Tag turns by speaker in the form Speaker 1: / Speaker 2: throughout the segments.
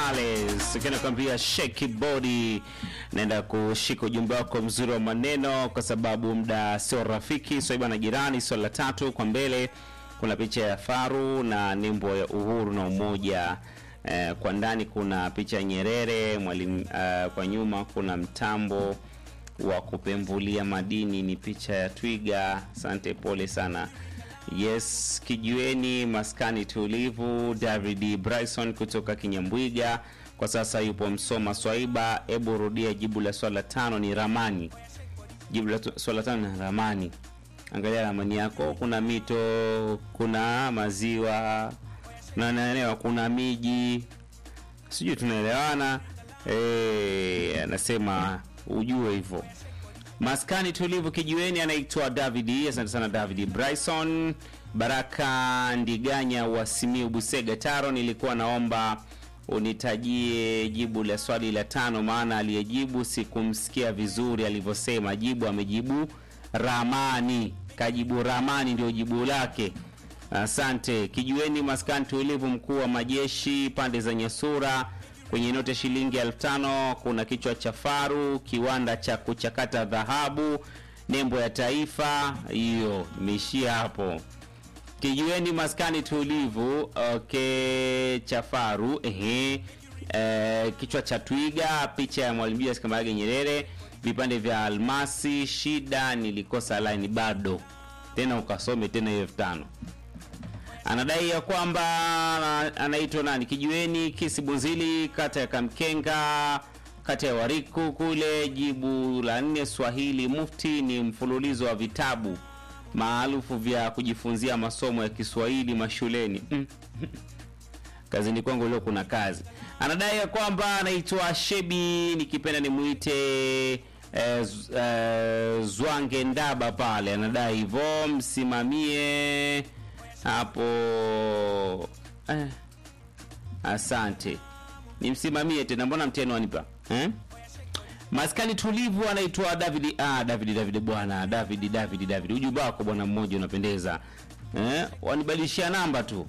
Speaker 1: Gonzalez kinakwambia shake body. Naenda kushika ujumbe wako mzuri wa maneno, kwa sababu muda sio rafiki. Swaiba na jirani, swali la tatu kwa mbele kuna picha ya faru na nembo ya uhuru na umoja. Eh, kwa ndani kuna picha ya Nyerere mwalimu. Eh, kwa nyuma kuna mtambo wa kupembulia madini, ni picha ya twiga. Asante, pole sana. Yes, kijiweni maskani tulivu. David Bryson kutoka Kinyambwiga kwa sasa yupo Msoma. Swaiba, hebu rudia jibu la swala tano. Ni ramani. Jibu la swala tano ni ramani. Angalia ramani yako, kuna mito, kuna maziwa, na naelewa kuna miji, sijui tunaelewana. Eh, anasema ujue hivyo. Maskani tulivu kijiweni, anaitwa David. Asante sana David Bryson. Baraka Ndiganya wa Simiu Busega Taro, nilikuwa naomba unitajie jibu la swali la tano, maana aliyejibu sikumsikia vizuri alivyosema. Jibu amejibu ramani, kajibu ramani ndio jibu lake. Asante kijiweni. Maskani tulivu, mkuu wa majeshi pande za Nyasura kwenye noti ya shilingi elfu tano kuna kichwa cha faru, kiwanda cha kuchakata dhahabu, nembo ya taifa. Hiyo imeishia hapo. Kijiweni maskani tulivu, okay, cha faru ehe, e, kichwa cha twiga, picha ya Mwalimu Julius Kambarage Nyerere, vipande vya almasi. Shida nilikosa line bado, tena ukasome tena hiyo elfu tano anadai ya kwamba anaitwa nani kijiweni kisi bunzili kata ya Kamkenga kata ya Wariku kule. Jibu la nne Swahili mufti ni mfululizo wa vitabu maarufu vya kujifunzia masomo ya Kiswahili mashuleni. Mm. Kazini kwangu leo kuna kazi. Anadai ya kwamba anaitwa Shebi nikipenda nimuite eh, z- eh, Zwange Ndaba pale, anadai hivyo, msimamie hapo eh. Asante, nimsimamie tena, mbona mteno wanipa eh? Maskani tulivu anaitwa David. Ah, David David bwana David David David, ujumbe wako bwana mmoja unapendeza eh? Wanibadilishia namba tu.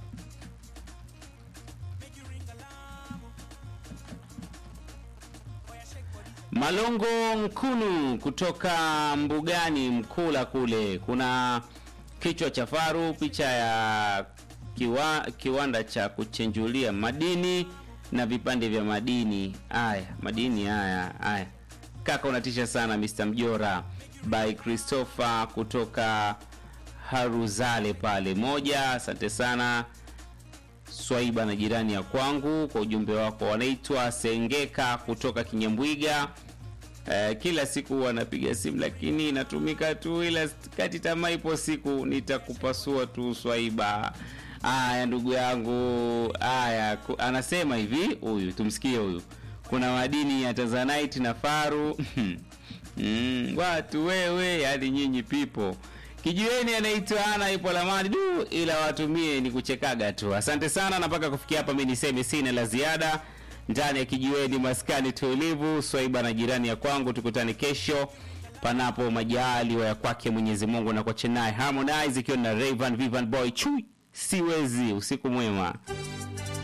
Speaker 1: Malongo Nkunu kutoka Mbugani Mkula kule, kuna kichwa cha faru, picha ya kiwa, kiwanda cha kuchenjulia madini na vipande vya madini. Haya, madini haya haya, kaka unatisha sana. Mr Mjora by Christopher kutoka Haruzale pale moja. Asante sana Swaiba na jirani ya kwangu kwa ujumbe wako. Wanaitwa Sengeka kutoka Kinyambwiga. Eh, kila siku wanapiga simu lakini inatumika tu, ila kati tamaa ipo siku nitakupasua tu Swaiba. Aya ndugu yangu, aya ku- anasema hivi huyu, tumsikie huyu. Kuna madini ya Tanzanite na faru mm, watu wewe, yani nyinyi pipo kijiweni anaitwa ana ipo lamani du, ila watumie ni kuchekaga tu. Asante sana, na mpaka kufikia hapa mi niseme sina la ziada ndani ya kijiweni maskani tulivu. Swaiba na jirani ya kwangu, tukutane kesho panapo majaliwa ya kwake Mwenyezi Mungu, na kwa Chennai Harmonize ikiwa na Rayvan Vivan Boy Chui siwezi. Usiku mwema.